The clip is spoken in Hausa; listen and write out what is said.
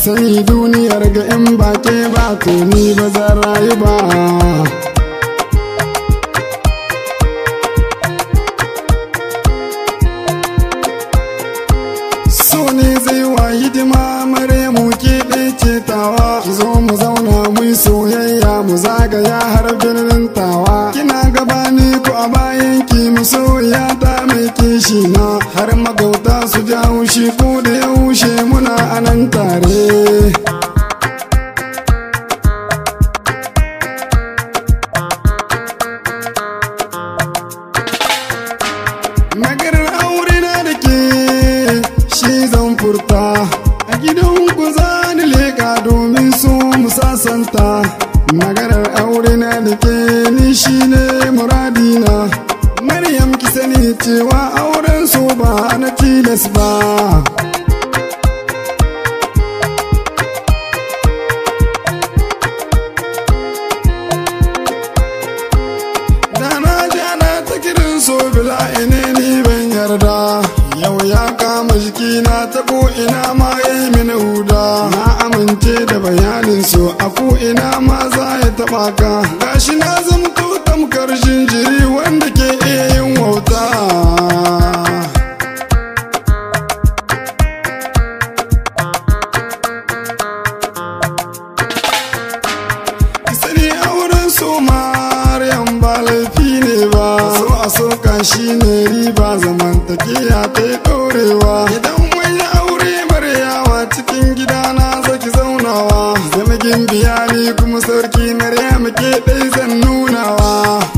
sani duniyar ga in ba ke ba to ni ba zan rayu ba so ne zai wa hidima mare mu ke ɗaya tawa ki zo mu zauna mu yi soyayya mu zagaya har birnin tawa kina gabani ko a bayan ki mu soyayya ta mai kishi na har magauta su ja shi ko da yaushe muna anan tare maganar aure na da ke shi zan furta a gidan ku za ni leka domin su mu sasanta maganar aure na da ke ni shi ne muradina maryam ki sani cewa auren su ba na tilas ba Dana jana ta kirin so bila ine ni ban yarda Yau ya kama jikina ta ko ina ma ya yi mini huda Na amince da bayanin so a ko ina ma za ya taba ka Gashi na zamto tamkar jinjiri wanda ke iya yin wauta Ki sani auren so Maryam ba laifi ne ba so a soka shi ne riba zamantakeya ta yi ɗorewa idan wani aure yawa cikin gidana zaki zaunawa zama gimbiya ni kuma sarki Maryam ke ɗai zan nunawa